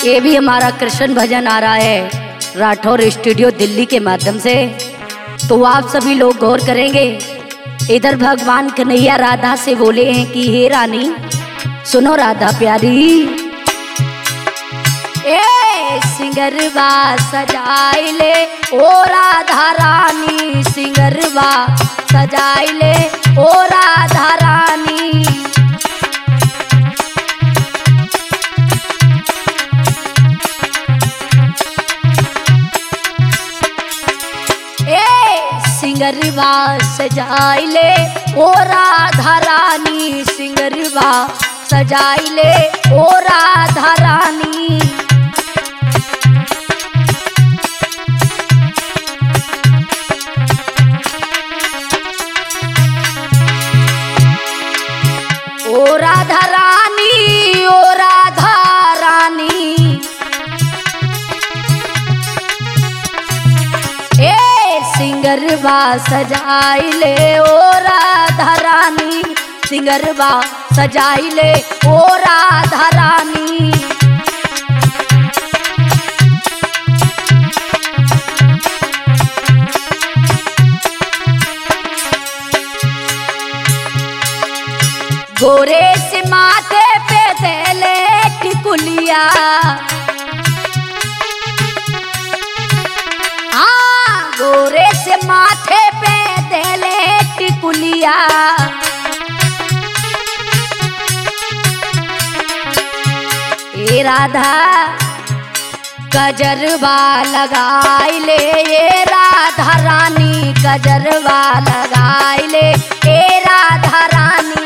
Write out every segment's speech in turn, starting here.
ये भी हमारा कृष्ण भजन आ रहा है राठौर स्टूडियो दिल्ली के माध्यम से तो आप सभी लोग गौर करेंगे इधर भगवान कन्हैया राधा से बोले हैं कि हे रानी सुनो राधा प्यारी ए सिंगरवा सजाइले ओ राधा रानी सिंगरवा सजाइले ओ राधा रानी ए सिंगरवा सजाइले ओ राधा रानी सिंगरवा सजाइले ओ राधा रानी ओ राधा रानी ओ राधा रानी ए सिंगरवा सजाइले ओ राधा रानी सिंगरवा सजाइले ओ राधा रानी गोरे से माथे पे देले टिकुलिया हाँ गोरे से माथे पे देले टिकुलिया ए राधा गजरवा लगाइले ये राधा रानी गजरवा लगाइले ए राधा रानी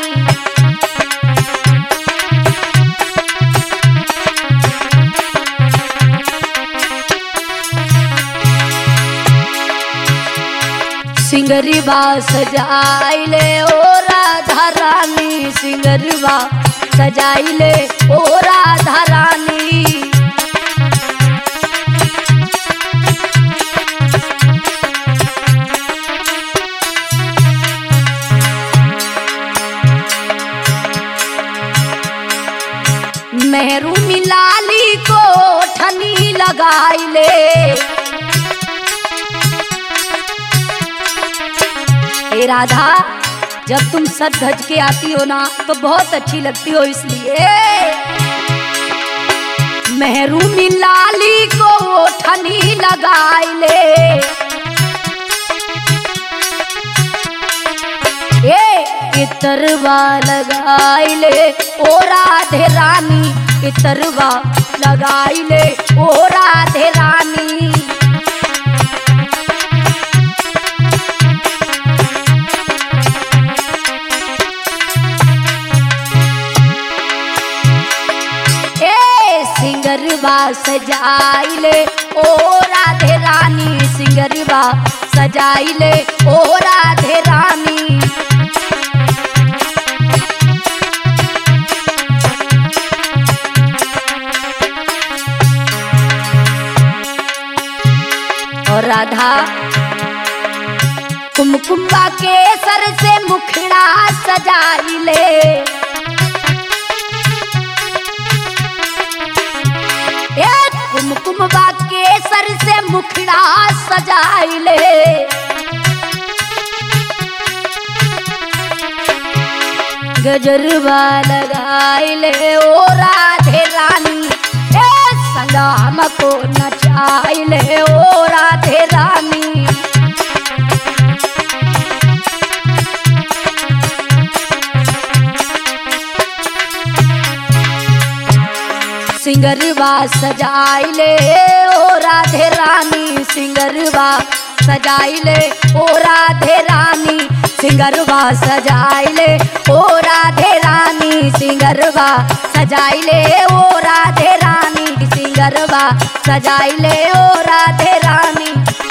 सिंगरवा सजाइले ओ राधा रानी सिंगरवा सजाइले ओ राधा रानी मेहरू मिलाली को ठनी लगाइले हे राधा जब तुम सज धज के आती हो ना तो बहुत अच्छी लगती हो इसलिए मेहरू मिलाली को ठनी लगाइले ए इतरवा लगाइले ओ राधे रानी इतरवा लगाइले ओ राधे रानी ए सिंगरवा सजाइले ओ राधे रानी सिंगरवा सजाइले ओ राधे रानी और राधा कुमकुम्बा के सर से मुखड़ा सजाइले ए कुमकुमबा के सर से मुखड़ा सजाइले गजरवा लगाइले ओ राधे रानी ए संगाम को नचाइले ओ राधे रानी सिंगरवा सजाइले ओ राधे रानी सिंगरवा सजाइले ओ राधे रानी सिंगरवा सजाइले ओ राधे रानी सिंगरवा सजाइले ओ राधे रानी सिंगरवा सजाइले ओ राधे रानी